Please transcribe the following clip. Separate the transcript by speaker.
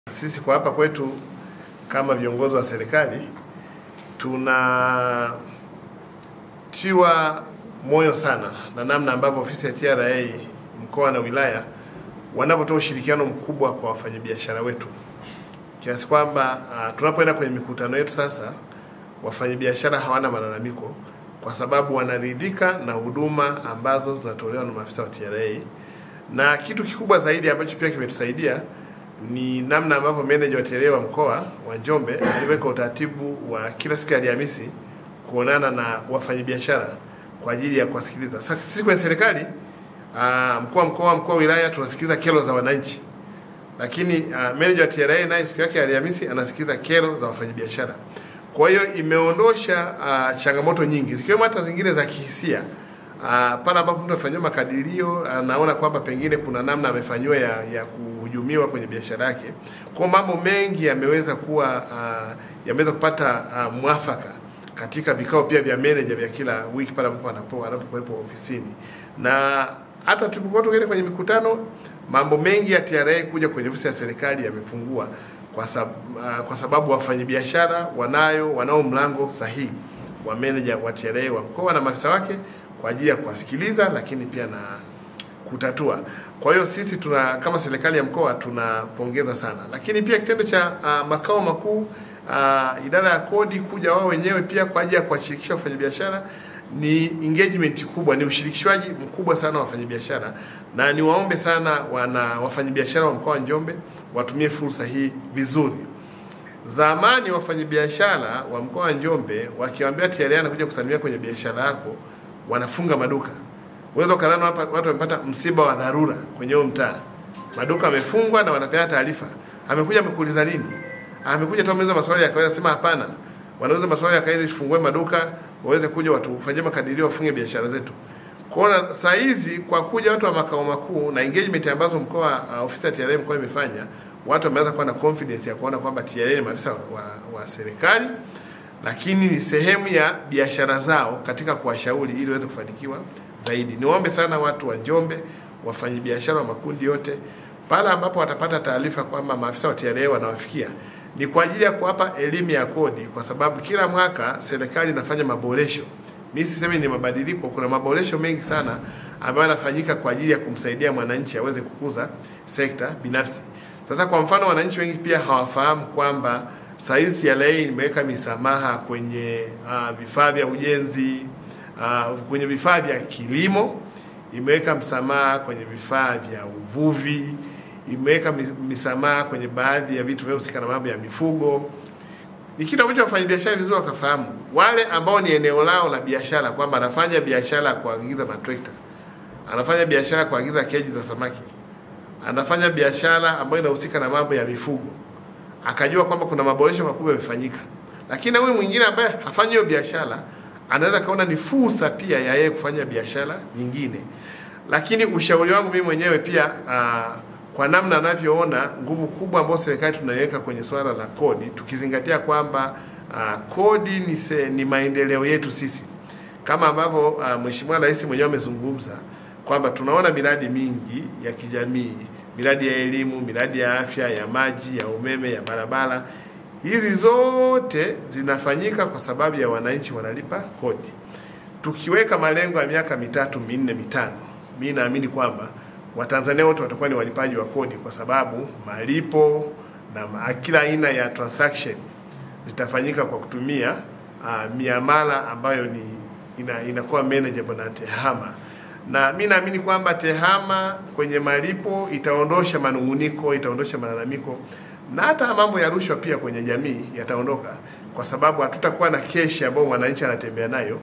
Speaker 1: Sisi kwa hapa kwetu kama viongozi wa serikali tunatiwa moyo sana na namna ambavyo ofisi ya TRA mkoa na wilaya wanavyotoa ushirikiano mkubwa kwa wafanyabiashara wetu, kiasi kwamba uh, tunapoenda kwenye mikutano yetu sasa, wafanyabiashara hawana malalamiko kwa sababu wanaridhika na huduma ambazo zinatolewa na maafisa wa TRA, na kitu kikubwa zaidi ambacho pia kimetusaidia ni namna ambavyo meneja wa TRA wa mkoa wa Njombe aliweka utaratibu wa kila siku ya Alhamisi kuonana na wafanyabiashara kwa ajili ya kuwasikiliza. Sasa sisi kwenye serikali uh, mkoa mkoa mkoa wilaya tunasikiliza kero za wananchi, lakini uh, meneja wa TRA naye siku yake ya Alhamisi anasikiliza kero za wafanyabiashara. Kwa hiyo imeondosha uh, changamoto nyingi zikiwemo hata zingine za kihisia uh, pale ambapo mtu amefanyiwa makadirio anaona kwamba pengine kuna namna amefanyiwa ya, ya kuhujumiwa kwenye biashara yake. Kwa mambo mengi yameweza kuwa uh, yameweza kupata uh, mwafaka katika vikao pia vya manager vya kila wiki pale ambapo anapo anapokuwepo ofisini, na hata tulipokuwa tukienda kwenye mikutano, mambo mengi ya TRA kuja kwenye ofisi ya serikali yamepungua kwa, sab, uh, kwa sababu wafanyabiashara wanayo wanao mlango sahihi wa manager wa TRA wa mkoa na maafisa wake kwa ajili ya kuwasikiliza, lakini pia na kutatua. Kwa hiyo sisi tuna kama serikali ya mkoa tunapongeza sana, lakini pia kitendo cha uh, makao makuu uh, idara ya kodi kuja wao wenyewe pia kwa ajili ya kuwashirikisha wafanyabiashara ni engagement kubwa, ni ushirikishwaji mkubwa sana wa wafanyabiashara, na niwaombe sana wana wafanyabiashara wa mkoa wa Njombe watumie fursa hii vizuri. Zamani wafanyabiashara wa mkoa wa Njombe wakiwaambia TRA anakuja kusalimia kwenye biashara yako, wanafunga maduka. Uwezo kadhani watu wamepata msiba wa dharura kwenye huo mtaa, maduka yamefungwa na wanapeana taarifa, amekuja amekuuliza nini? Amekuja tu ameuliza maswali ya kawaida, sema hapana, wanauza maswali ya kawaida, tufungue maduka waweze kuja watufanyie makadirio, wafunge biashara zetu. Kwa saa hizi kwa kuja watu wa makao makuu na engagement ambazo mkoa uh, ofisi ya TRA mkoa imefanya, watu wameanza kuwa na confidence ya kuona kwamba TRA ni maafisa wa, wa, wa serikali lakini ni sehemu ya biashara zao katika kuwashauri ili waweze kufanikiwa zaidi. Niwaombe sana watu wa Njombe, wafanyabiashara wa makundi yote, pale ambapo watapata taarifa kwamba maafisa wa TRA wanawafikia, ni kwa ajili ya kuwapa elimu ya kodi, kwa sababu kila mwaka serikali inafanya maboresho. Mimi sisemi ni mabadiliko, kuna maboresho mengi sana ambayo yanafanyika kwa ajili ya kumsaidia mwananchi aweze kukuza sekta binafsi. Sasa kwa mfano, wananchi wengi pia hawafahamu kwamba saizi TRA imeweka misamaha kwenye uh, vifaa vya ujenzi uh, kwenye vifaa vya kilimo, imeweka msamaha kwenye vifaa vya uvuvi, imeweka misamaha kwenye baadhi ya vitu vinavyohusika na mambo ya mifugo. Ni kitu ambacho wafanyabiashara vizuri wakafahamu, wale ambao ni eneo lao la biashara, kwamba anafanya biashara ya kuagiza matrekta, anafanya biashara ya kuagiza keji za samaki, anafanya biashara ambayo inahusika na mambo ya mifugo akajua kwamba kuna maboresho makubwa yamefanyika, lakini huyu mwingine ambaye hafanyi hiyo biashara anaweza kaona ni fursa pia ya yeye kufanya biashara nyingine. Lakini ushauri wangu mimi mwenyewe pia uh, kwa namna anavyoona nguvu kubwa ambayo serikali tunaiweka kwenye swala la kodi, tukizingatia kwamba uh, kodi ni, se, ni maendeleo yetu sisi, kama ambavyo uh, Mheshimiwa Rais mwenyewe amezungumza kwamba tunaona miradi mingi ya kijamii miradi ya elimu, miradi ya afya, ya maji, ya umeme, ya barabara. Hizi zote zinafanyika kwa sababu ya wananchi wanalipa kodi. Tukiweka malengo ya miaka mitatu minne mitano, mi naamini kwamba Watanzania wote watakuwa ni walipaji wa kodi, kwa sababu malipo na kila aina ya transaction zitafanyika kwa kutumia uh, miamala ambayo ni ina, inakuwa manageable na TEHAMA na mi naamini kwamba TEHAMA kwenye malipo itaondosha manunguniko, itaondosha malalamiko na hata mambo ya rushwa pia kwenye jamii yataondoka, kwa sababu hatutakuwa na keshi ambayo mwananchi anatembea nayo